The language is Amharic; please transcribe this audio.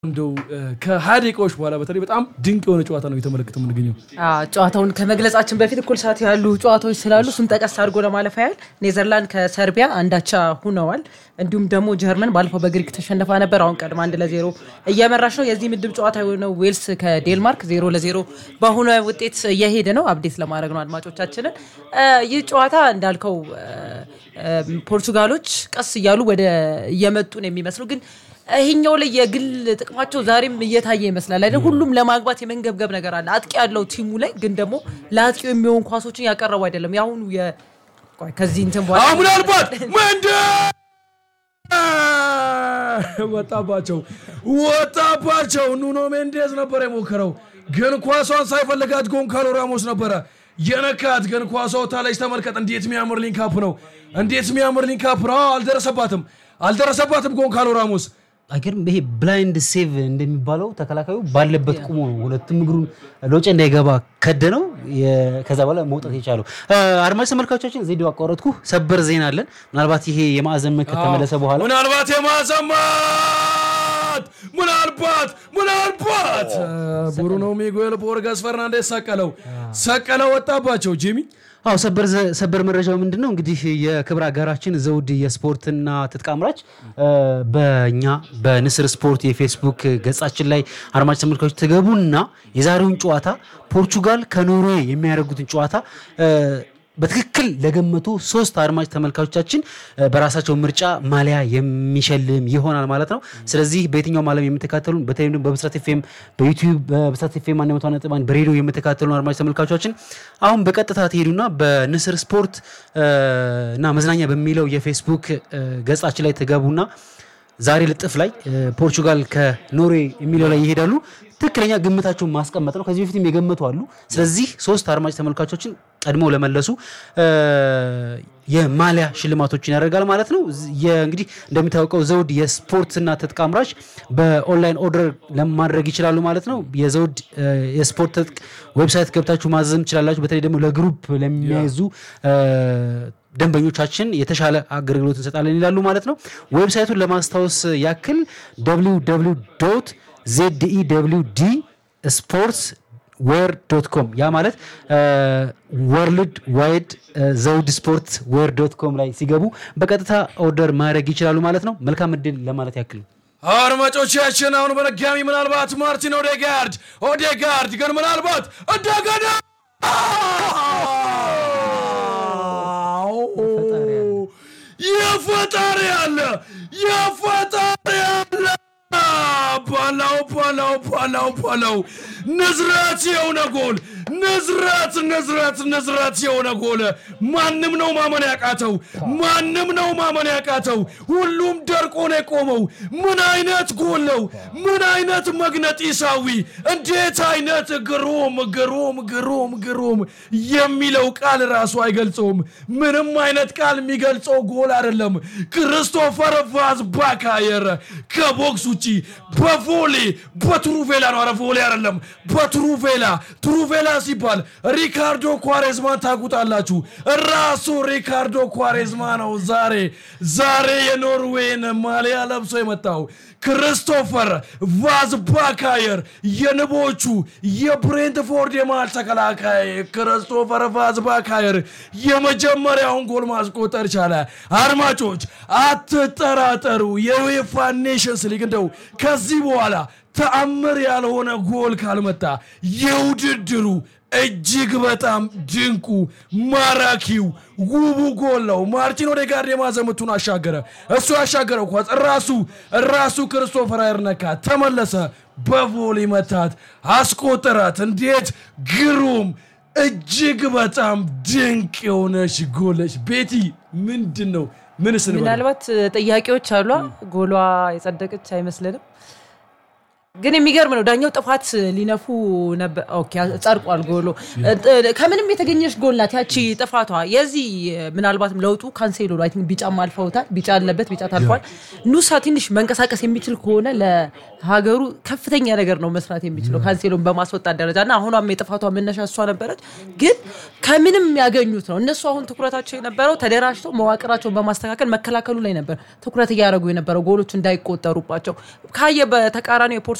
እንደው ከሀያ ደቂቃዎች በኋላ በተለይ በጣም ድንቅ የሆነ ጨዋታ ነው የተመለከተ የምንገኘው። ጨዋታውን ከመግለጻችን በፊት እኩል ሰዓት ያሉ ጨዋታዎች ስላሉ እሱን ጠቀስ አድርጎ ለማለፍ ያህል ኔዘርላንድ ከሰርቢያ አንዳቻ ሁነዋል። እንዲሁም ደግሞ ጀርመን ባለፈው በግሪክ ተሸንፋ ነበር። አሁን ቀድማ አንድ ለዜሮ እየመራች ነው። የዚህ ምድብ ጨዋታ የሆነው ዌልስ ከዴንማርክ ዜሮ ለዜሮ በሆነ ውጤት እየሄደ ነው። አብዴት ለማድረግ ነው አድማጮቻችንን። ይህ ጨዋታ እንዳልከው ፖርቱጋሎች ቀስ እያሉ ወደ እየመጡ ነው የሚመስሉ ግን ይሄኛው ላይ የግል ጥቅማቸው ዛሬም እየታየ ይመስላል አይደል? ሁሉም ለማግባት የመንገብገብ ነገር አለ። አጥቂ ያለው ቲሙ ላይ ግን ደግሞ ለአጥቂው የሚሆን ኳሶችን ያቀረቡ አይደለም። የአሁኑ ከዚህ እንትን በኋላ ምናልባት መንደ ወጣባቸው ወጣባቸው። ኑኖ ሜንዴዝ ነበር የሞከረው፣ ግን ኳሷን ሳይፈልጋት ጎንካሎ ራሞስ ነበረ የነካት። ግን ኳሷ ወታለች። ተመልከት፣ እንዴት የሚያምር ሊንካፕ ነው! እንዴት የሚያምር ሊንካፕ ነው! አልደረሰባትም፣ አልደረሰባትም ጎንካሎ ራሞስ አይገርም። ይሄ ብላይንድ ሴቭ እንደሚባለው ተከላካዩ ባለበት ቁሞ ነው ሁለቱም እግሩን ሎጭ እንዳይገባ ከደነው ከዛ በኋላ መውጣት የቻለው። አድማጭ ተመልካቾቻችን ዜዲ አቋረጥኩ። ሰበር ዜና አለን። ምናልባት ይሄ የማዕዘን ምት ከተመለሰ በኋላ ምናልባት የማዕዘን ምት ምናልባት ምናልባት ብሩኖ ሚጉኤል ቦርጋስ ፈርናንዴስ ሰቀለው ሰቀለው ወጣባቸው ጂሚ አዎ ሰበር መረጃው ምንድን ነው እንግዲህ የክብር አጋራችን ዘውድ የስፖርትና ትጥቅ አምራች በእኛ በንስር ስፖርት የፌስቡክ ገጻችን ላይ አድማጭ ተመልካቾች ትገቡና የዛሬውን ጨዋታ ፖርቹጋል ከኖርዌይ የሚያደርጉትን ጨዋታ በትክክል ለገመቱ ሶስት አድማጭ ተመልካቾቻችን በራሳቸው ምርጫ ማሊያ የሚሸልም ይሆናል ማለት ነው። ስለዚህ በየትኛውም ዓለም የምትከታተሉን በተለይም ደግሞ በብስራት ኤፍኤም በዩቲዩብ በብስራት ኤፍኤም አንድ መቶ ነጥብ አንድ በሬዲዮ የምትከታተሉን አድማጭ ተመልካቾቻችን አሁን በቀጥታ ትሄዱና በንስር ስፖርት እና መዝናኛ በሚለው የፌስቡክ ገጻችን ላይ ትገቡና ዛሬ ልጥፍ ላይ ፖርቹጋል ከኖርዌይ የሚለው ላይ ይሄዳሉ። ትክክለኛ ግምታቸውን ማስቀመጥ ነው። ከዚህ በፊትም የገመቱ አሉ። ስለዚህ ሶስት አድማጭ ተመልካቾችን ቀድመው ለመለሱ የማሊያ ሽልማቶችን ያደርጋል ማለት ነው። እንግዲህ እንደሚታወቀው ዘውድ የስፖርትና ትጥቅ አምራች በኦንላይን ኦርደር ለማድረግ ይችላሉ ማለት ነው። የዘውድ የስፖርት ትጥቅ ዌብሳይት ገብታችሁ ማዘዝም ትችላላችሁ። በተለይ ደግሞ ለግሩፕ ለሚያዙ ደንበኞቻችን የተሻለ አገልግሎት እንሰጣለን ይላሉ ማለት ነው። ዌብሳይቱን ለማስታወስ ያክል ዶት ዜድኢደብሊውዲ ስፖርትስ ዌር ዶት ኮም ያ ማለት ወርልድ ዋይድ ዘውድ ስፖርት ዌር ዶት ኮም ላይ ሲገቡ በቀጥታ ኦርደር ማድረግ ይችላሉ ማለት ነው። መልካም እድል ለማለት ያክል ነው። አድማጮቻችን አሁን በድጋሚ ምናልባት ማርቲን ኦዴጋርድ ኦዴጋርድ ግን ምናልባት እንደገና የፈጣሪ አለ የፈጣሪ አለ ባላው ባላው ባላው ባላው ንዝረት የሆነ ጎል ንዝረት ንዝረት ንዝረት የሆነ ጎል ማንም ነው ማመን ያቃተው ማንም ነው ማመን ያቃተው ሁሉም ደርቆ ነው የቆመው ምን አይነት ጎል ነው ምን አይነት መግነጢሳዊ እንዴት አይነት ግሩም ግሩም ግሩም ግሩም የሚለው ቃል ራሱ አይገልጸውም ምንም አይነት ቃል የሚገልጸው ጎል አይደለም ክርስቶፈር ቫዝ ባካየር ከቦክስ ውጪ በቮሌ በትሩቬላ ነው አረ ቮሌ አይደለም በትሩቬላ ትሩቬላ ሲባል ሪካርዶ ኳሬዝማን ታውቁታላችሁ። ራሱ ሪካርዶ ኳሬዝማ ነው ዛሬ ዛሬ የኖርዌይን ማሊያ ለብሶ የመጣው ክርስቶፈር ቫዝ ባካየር የንቦቹ የብሬንትፎርድ የመሃል ተከላካይ ክርስቶፈር ቫዝ ባካየር የመጀመሪያውን ጎል ማስቆጠር ቻለ። አድማጮች አትጠራጠሩ፣ የዩኤፋ ኔሽንስ ሊግ እንደው ከዚህ በኋላ ተአምር ያልሆነ ጎል ካልመጣ የውድድሩ እጅግ በጣም ድንቁ ማራኪው ውቡ ጎል ነው። ማርቲን ኦዴጋርድ የማዕዘን ምቱን አሻገረ። እሱ ያሻገረው ኳስ ራሱ ራሱ ክርስቶፈር አይርነካ ተመለሰ፣ በቮሊ መታት፣ አስቆጠራት። እንዴት ግሩም እጅግ በጣም ድንቅ የሆነች ጎለች። ቤቲ ምንድን ነው ምንስ ምናልባት ጥያቄዎች አሏ። ጎሏ የጸደቀች አይመስልንም። ግን የሚገርም ነው። ዳኛው ጥፋት ሊነፉ ነበር። ኦኬ ጸድቋል ጎሎ። ከምንም የተገኘች ጎል ናት ያቺ ጥፋቷ። የዚህ ምናልባትም ለውጡ ካንሴሎ አይ ቲንክ ቢጫም አልፈውታል። ቢጫ አለበት፣ ቢጫ ታልፏል። ኑሳ ትንሽ መንቀሳቀስ የሚችል ከሆነ ለሀገሩ ከፍተኛ ነገር ነው መስራት የሚችለው ካንሴሎን በማስወጣት ደረጃ እና አሁኗም የጥፋቷ መነሻ እሷ ነበረች። ግን ከምንም ያገኙት ነው። እነሱ አሁን ትኩረታቸው የነበረው ተደራጅተው መዋቅራቸውን በማስተካከል መከላከሉ ላይ ነበር ትኩረት እያደረጉ የነበረው ጎሎች እንዳይቆጠሩባቸው ካየ በተቃራኒ